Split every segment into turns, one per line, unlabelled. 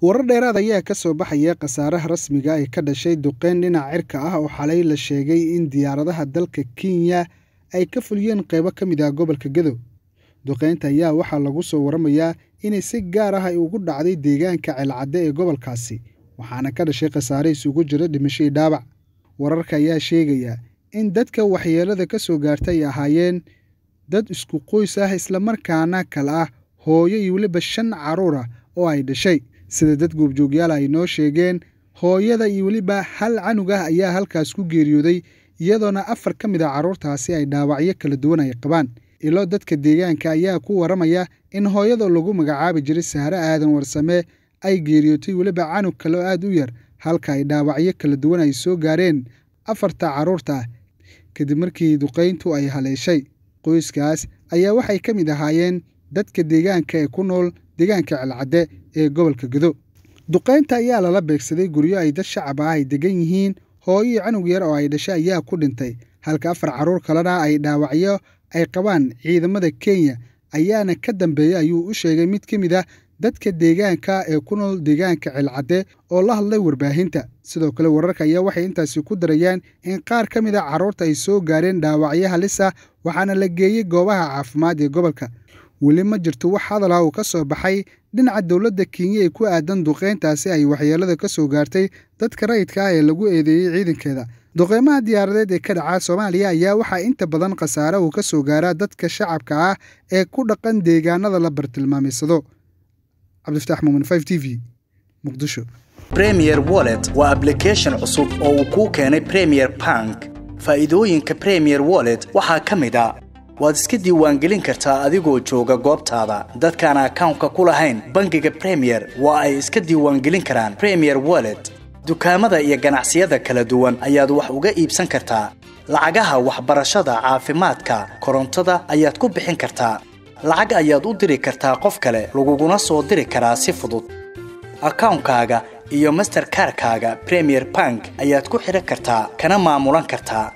warar dheeraad ayaa ka soo baxaya khasaaraha rasmiga ee ka dhashay duqeyn dhinaca cirka ah oo xalay la sheegay in diyaaradaha dalka kenya ay ka fuliyeen qaybo ka mid ah gobolka gadow duqeynta ayaa waxaa lagu soo waramayaa inay si gaar ah ay ugu dhacday deegaanka ceelcadde ee gobolkaasi waxaana ka dhashay khasaare isugu jira dhimashadii dhaabac wararka ayaa sheegaya in dadka waxyeelada ka soo gaarta ay ahaayeen dad isku qoys ah islamarkaana kale ah hooyo iyo weliba shan carruur ah oo ay dhashay sida dad goobjoogyaal ay noo sheegeen hooyada iyo weliba hal canug ah ayaa halkaas ku geeriyooday iyadoona afar ka mid a carruurtaasi ay dhaawacyo kala duwan ay qabaan ilo dadka deegaanka ayaa ku waramaya in hooyada lagu magacaabi jiray sahre aadan warsame ay geeriyootay weliba canug kale oo aad u yar halka ay dhaawacyo kala duwan ay soo gaareen afarta carruurta ah kadib markii duqayntu ay haleeshay qoyskaas ayaa waxay ka mid ahaayeen dadka deegaanka ee ku nool deegaanka celcadde ee gobolka gado duqaynta ayaa lala beegsaday guryo ay dad shacab ah ay degan yihiin hooyo iyo canug yar oo ay dhashay ayaa ku dhintay halka afar carruur kalena ay dhaawacyo ay qabaan ciidamada kenya ayaana ka dambeeyey ayuu u sheegay mid ka mid ah dadka deegaanka ee ku nool deegaanka celcadde oo la hadlay warbaahinta sidoo kale wararka ayaa waxay intaasi ku darayaan in qaar ka mid a carruurta ay soo gaareen dhaawacyo halis ah waxaana la geeyey goobaha caafimaad ee gobolka weli ma jirto wax hadal ah uu ka soo baxay dhinaca dowladda kenya ee ku aadan duqeyntaasi ay waxyeelada ka soo gaartay dadka rayidka ah ee lagu eedeeyey ciidankeeda duqeymaha diyaaradeed ee ka dhaca soomaaliya ayaa waxaa inta badan khasaare uu ka soo gaaraa dadka shacabka ah ee ku dhaqan deegaanada la bartilmaamaysado cabdifataax muumin t v muqdisho
premier wallet waa ablication cusub oo uu kuu keenay premier bank faa'iidooyinka premier wallet waxaa ka mid a waad iska diiwaangelin kartaa adigoo jooga goobtaada dadkaan akawnka ku lahayn bangiga premier waa ay iska diiwaangelin karaan premier wallet dukaamada iyo ganacsiyada kala duwan ayaad wax uga iibsan kartaa lacagaha waxbarashada caafimaadka korontada ayaad ku bixin kartaa lacag ayaad u diri kartaa qof kale laguguna soo diri karaa si fudud akawnkaaga iyo masterkarkaaga premier bank ayaad ku xidhan kartaa kana maamulan kartaa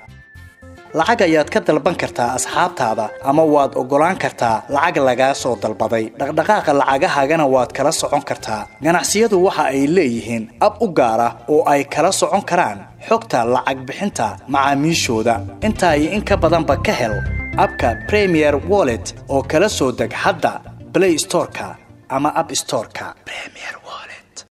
lacag ayaad ka dalban kartaa asxaabtaada ama waad oggolaan kartaa lacag lagaa soo dalbaday dhaqdhaqaaqa lacagahaagana waad kala socon kartaa ganacsiyadu waxa ay leeyihiin ab u gaar ah oo ay kala socon karaan xogta lacag bixinta macaamiishooda intaa iyo in ka badanba ka hel abka premier wallet oo kala soo deg hadda blay storeka ama ab storeka